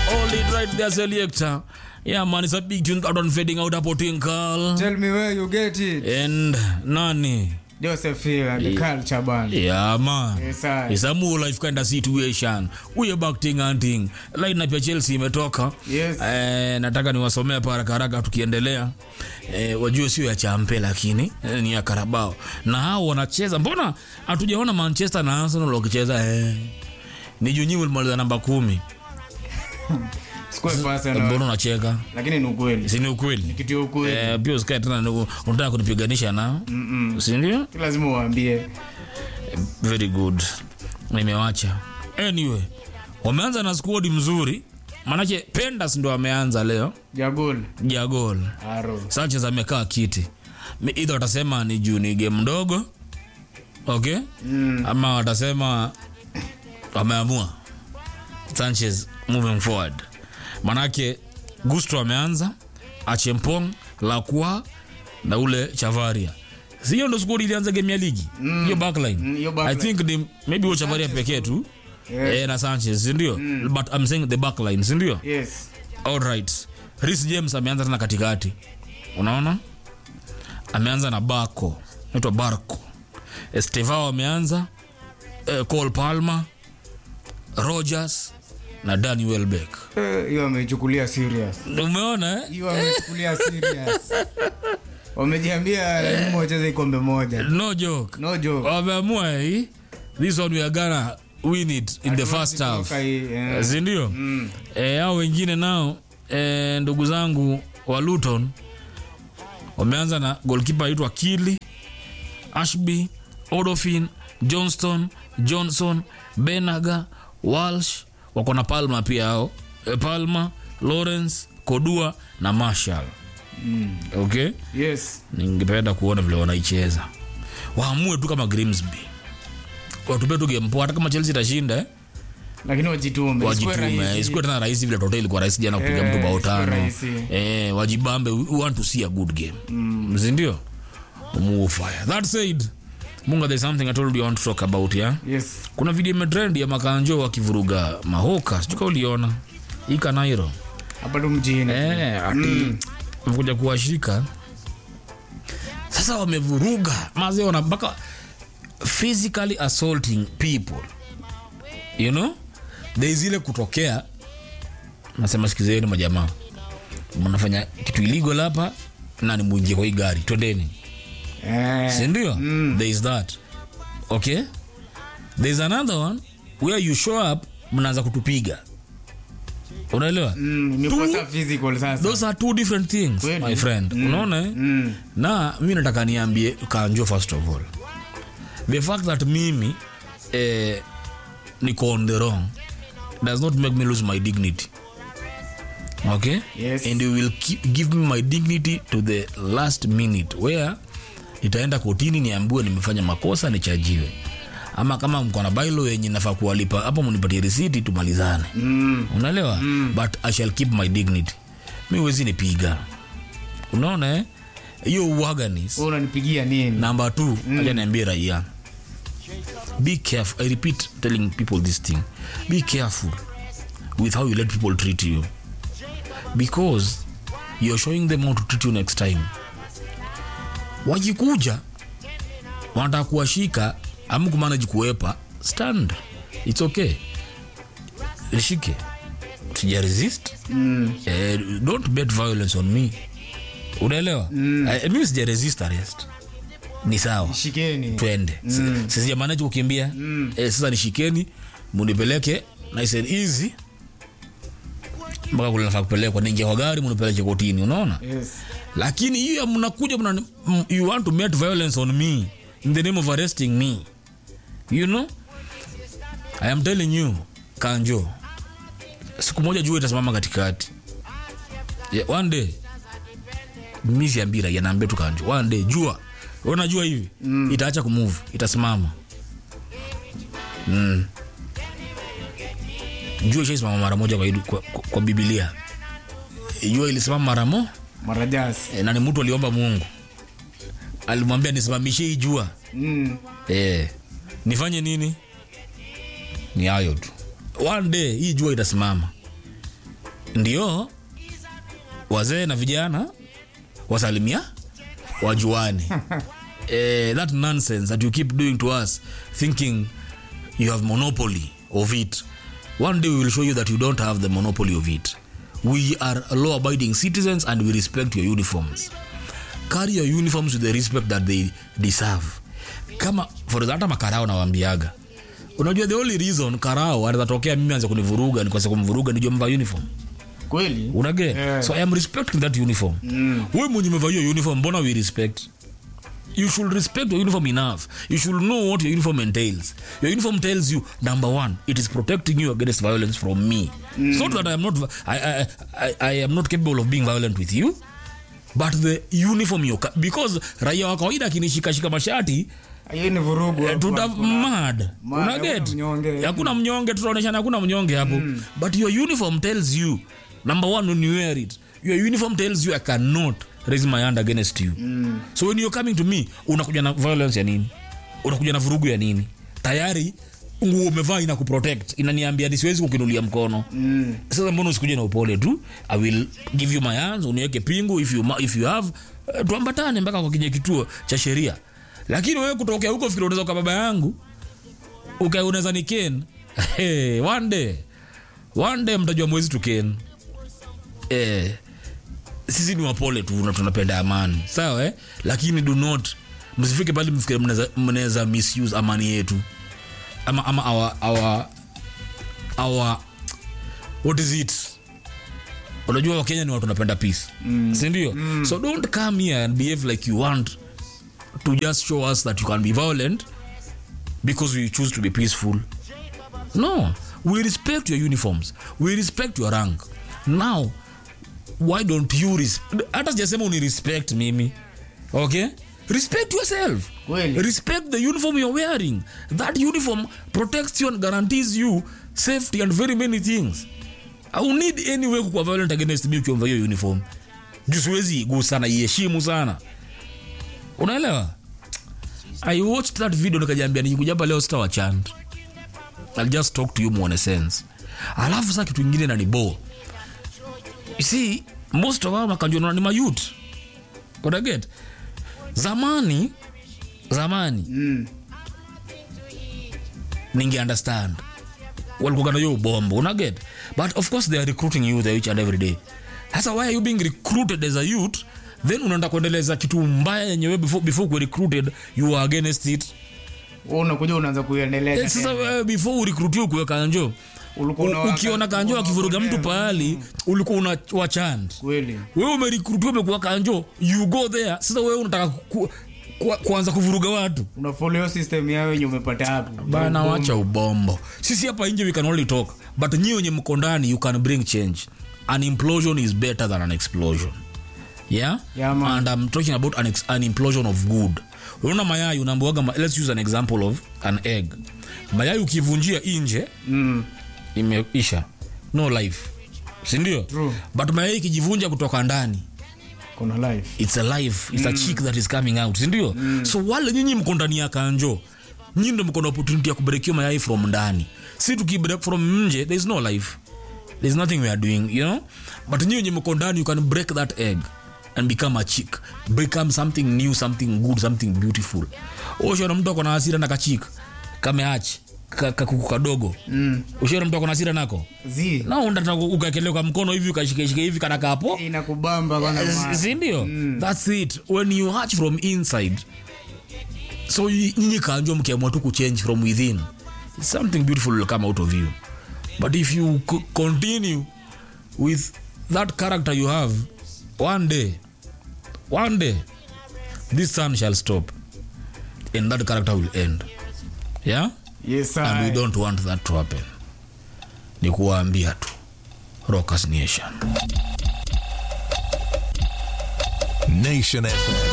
Hold it right there, selector. Yeah, man, it's a big tune that one fading out hapo Tinkal. Tell me where you get it. And nani? Joseph Hill, the culture band. Yeah, man. Yes, I. It's a more life kind of situation. We are back ting and ting. Line up ya Chelsea imetoka. Yes. Eh, nataka niwasomea hapa haraka haraka tukiendelea. Eh, wajue sio ya champe lakini eh, ni ya Carabao. Na hao wanacheza. Mbona hatujaona Manchester na Arsenal wakicheza eh? Ni juu nyinyi mlimaliza namba kumi. Sikuwe personal. Mbona unacheka? Lakini ni ukweli. Si ni ukweli? Kitu ya ukweli. Eh, pia usikae tena ni- unataka kunipiganisha nao. Si ndio? Lazima uambie. very good nimewacha anyway wameanza na squad mzuri manake pendas ndo ameanza leo Jagol. jagol Aro. sanchez amekaa kiti Mi- either watasema ni juu ni game ndogo okay Mm. ama watasema wameamua sanchez moving forward manake gusto ameanza achempong lakwa na ule chavaria siyo ndo squad ilianza game ya ligi hiyo backline Mm, hiyo i backline. think ni maybe huyo chavaria pekee tu Yeah. eh, na sanchez sindio but i'm saying the backline sindio Yes. alright Reece james ameanza tena katikati unaona ameanza na bako naitwa barco estevao ameanza eh, col palmer rogers na dani welbeck Eh, Hiyo ameichukulia serious. umeona eh? Hiyo ameichukulia serious. Wamejiambia lazima wacheze kombe moja. no joke No joke. wameamua hii this one we are gonna win it in the first half Kutoka hii, eh. sindio Mm. eh, hao wengine nao eh, ndugu zangu wa luton wameanza na golkipa aitwa kili ashby odofin johnston johnson benaga walsh wako na palma pia hao eh, palma lawrence kodua na marshall Mm. okay Yes. ningependa kuona vile wanaicheza waamue tu kama grimsby watupe tu game poa hata kama chelsea itashinda eh? Lakini wajitume. Isikuwe wajitume rahisi. isikuwe tena rahisi vile tote ilikuwa rahisi jana kupiga Eh, mtu bao isikuwe tano rahisi. eh, wajibambe we want to see a good game mm. sindio move fire that said munga there's something i told you i want to talk about yeah Yes. kuna video imetrend ya makanjo wakivuruga mahoka sijuka uliona ika nairo Hapa tu mjini. eh, ati wamekuja kuwashika sasa wamevuruga maze wana mpaka physically assaulting people you know there is ile kutokea nasema sikizeni majamaa mnafanya kitu illegal hapa na ni mwingie kwa hii gari twendeni Eh. sindio there is that okay there is another one where you show up mnaanza kutupiga unaelewa Mm, imekosa physical sasa. those are two different things Kweli. my friend unaona eh? Mm. na mi nataka niambie kanjo first of all the fact that mimi eh, niko on the wrong does not make me lose my dignity okay Yes. and you will keep, give me my dignity to the last minute where nitaenda kotini niambiwe nimefanya makosa nichajiwe ama kama mko na bailo yenye nafaa kuwalipa hapo mnipatie risiti tumalizane Mm. unaelewa mm. but i shall keep my dignity mi wezi nipiga unaona eh? hiyo uwaganis Wewe unanipigia nini? number two mm. acha niambie raia be careful i repeat telling people this thing be careful with how you let people treat you because you're showing them how to treat you next time wakikuja wanataka kuwashika ama kumanaji kuwepa stand its okay lishike sija resist Mm. eh, don't bet violence on me unaelewa mm. eh, mimi sija resist arrest ni sawa Shikeni. twende mm. sisijamanaji kukimbia mm. eh, sasa nishikeni munipeleke nice and easy mpaka kule nafaa kupelekwa ningia kwa gari munipeleke kotini unaona Yes. lakini hiyo ya mnakuja mna, m- you want to met violence on me in the name of arresting me you know i am telling you kanjo siku moja jua itasimama katikati yeah, one day mi siambira yanaambia tu kanjo one day jua unajua hivi mm. itaacha kumove itasimama mm. jua ishaisimama mara moja kwa, kwa, kwa, kwa bibilia jua ilisimama mara mo Marajasi. e, na ni mtu aliomba mungu alimwambia nisimamishe hii jua Mm. e, nifanye nini ni hayo tu one day hii jua itasimama ndio wazee na vijana wasalimia wajuane eh, that nonsense that you keep doing to us thinking you have monopoly of it one day we will show you that you don't have the monopoly of it we are law abiding citizens and we respect your uniforms carry your uniforms with the respect that they deserve kama for example hata makarao nawambiaga unajua the only reason karao anawezatokea mimi anze kunivuruga nikose kumvuruga nijua mva uniform kweli unage Yeah. so i am respecting that uniform mm. we mwenye umevaa hiyo uniform mbona we respect you should respect your uniform enough you should know what your uniform entails your uniform tells you number one it is protecting you against violence from me mm. so that I am not I, I, I, I am not capable of being violent with you but the uniform you ca- because raia wa kawaida akinishikashika mashati hiyo ni vurugu hapo. tuta mad Mad, unaget hakuna mnyonge. hakuna mnyonge tutaoneshana hakuna mnyonge hapo but your uniform tells you number one when you wear it your uniform tells you i cannot raise my hand against you so when you're coming to me unakuja na violence ya nini unakuja na vurugu ya nini tayari nguo umevaa ina kuprotect inaniambia ni siwezi kukinulia mkono Mm. sasa mbona usikuje na upole tu i will give you my hands uniweke pingu if you, ma- if you have uh, tuambatane mpaka kwa kwenye kituo cha sheria lakini wewe kutokea huko fikiri unaweza kwa baba yangu uka unaweza ni ken hey, one day one day mtajua mwezi tu ken eh, sisi ni wapole tu na tunapenda amani sawa eh? lakini do not msifike pale mfikiri mnaweza- mnaweza misuse amani yetu ama, ama our, our, our what is it unajua wakenya ni watu wanapenda peace mm. sindio mm. so don't come here and behave like you want to just show us that you can be violent because we choose to be peaceful no we respect your uniforms we respect your rank now why don't you res- hata sijasema uni respect mimi okay respect yourself Kweli. respect the uniform you're wearing that uniform protects you and guarantees you safety and very many things i will need any way kukuwa violent against me ukiwa hiyo uniform juu siwezi igusa na iheshimu sana unaelewa i watched that video nikajiambia nikikuja hapa leo sitawachand i'll just talk to you muone sense alafu saa kitu ingine nanibo you see most of our makanjona ni mayut unaget zamani zamani Mm. ninge understand walikuwa na hiyo bombo unaget but of course they are recruiting you there each and every day sasa why are you being recruited as a youth then unaenda kuendeleza kitu mbaya yenyewe before, before kuwe recruited you are against it Wewe unakuja unaanza kuiendeleza Eh, sasa tena. wewe before urecruitiwe kuwe kanjo Ulikuwa u- unawaka- ukiona kanjo akivuruga mtu pahali ulikuwa una wachand kweli wewe umerecruitiwa umekuwa kanjo you go there sasa wewe unataka ku, ku, kuanza kuvuruga watu una follow system yao yenye umepata hapo bana wacha ubombo sisi hapa nje we can only talk but nyi wenye mko ndani you can bring change an implosion is better than an explosion yeah, Yeah, man. and i'm talking about an, ex- an implosion of good unaona mayai unaambiwaga ma- let's use an example of an egg mayai ukivunjia nje mm. imeisha no life sindio True. but mayai ikijivunja kutoka ndani kuna life it's a life it's a chick that is coming out sindio so wale nyinyi mko ndani ya kanjo nyinyi ndo mko na opportunity ya kubrekiwa mayai from ndani si tukibreak from nje there is no life there's nothing we are doing you know but nyinyi wenye mko ndani you can break that egg and become a chick become something new something good something beautiful ushaona mtu ako na hasira na kachik kameachi ka- kakuku kadogo mm. ushaona mtu ako na hasira nako zi na unataka ukakelewa kwa mkono hivi ukashikeshike hivi kana kapo inakubamba kwanza ma- sindio thats it when you hatch from inside so y- nyinyi kanjwa mkiamua tu kuchange from within something beautiful will come out of you but if you co- continue with that character you have one day one day this sun shall stop and that character will end yeah yes and we I. don't want that to happen ni kuwaambia tu rockers nation Nation FM.